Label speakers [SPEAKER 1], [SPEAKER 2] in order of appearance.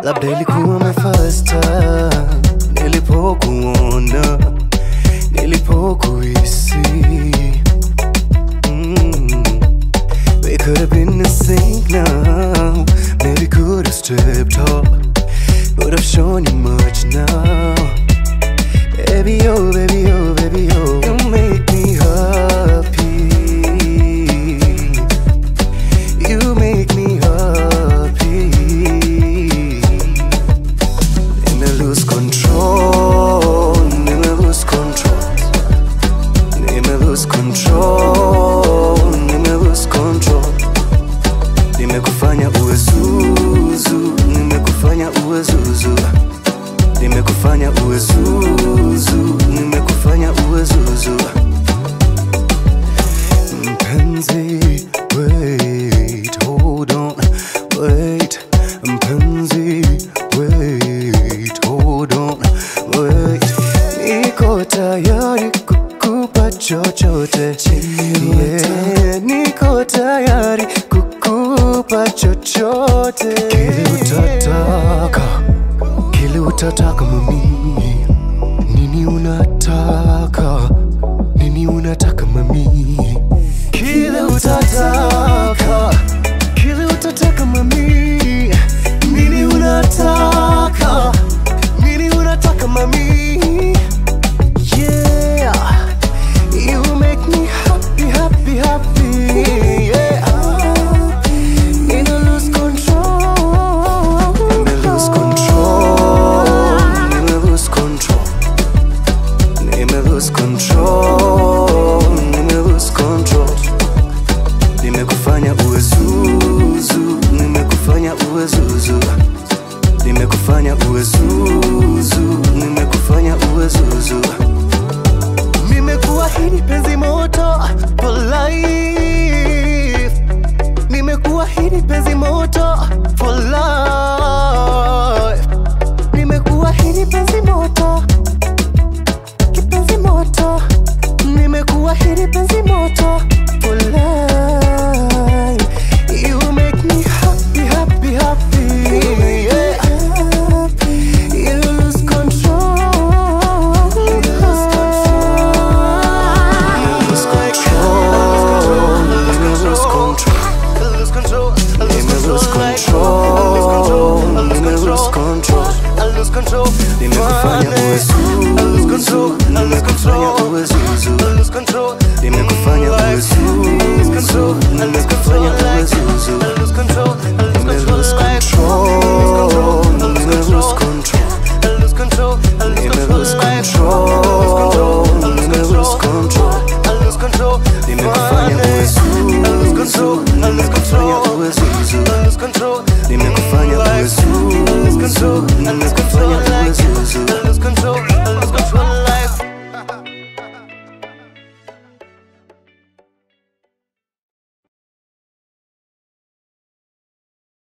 [SPEAKER 1] labda ilikuwa my first time nilipokuona, nilipokuhisi. Mm. We could have been in sync now, maybe could have stepped up, would have shown you much now. Baby, oh, baby, oh, baby, oh, you make me happy. You make me happy. Never lose control. Never lose control. Never lose control. Never lose control. Nimekufanya uwe zuzu. Nimekufanya uwe zuzu. Nimekufanya uwe zuzu. Nimekufanya uwe zuzu. Mpenzi, wait, hold on, wait. Mpenzi, wait, hold on, wait. Niko tayari kukupa chochote, yeah. Niko tayari kukupa chochote, kile utataka, kile utataka mami. Nini unataka? Nini unataka mami? Kile utataka, kile utataka mami. Nini unataka? Nini unataka mami? Yeah, you make me happy, happy, happy. Yeah, Nina lose control. Nina lose control. Nina lose control. Nime lose control, nime lose control. Nimekufanya uwe zuzu, nimekufanya uwe zuzu. Nimekufanya uwe zuzu, nimekufanya uwe zuzu. Nimekuahidi penzi moto for life. Nimekuahidi penzi moto for life. Nimekuahidi penzi moto kipenzi moto, nimekuahidi penzi moto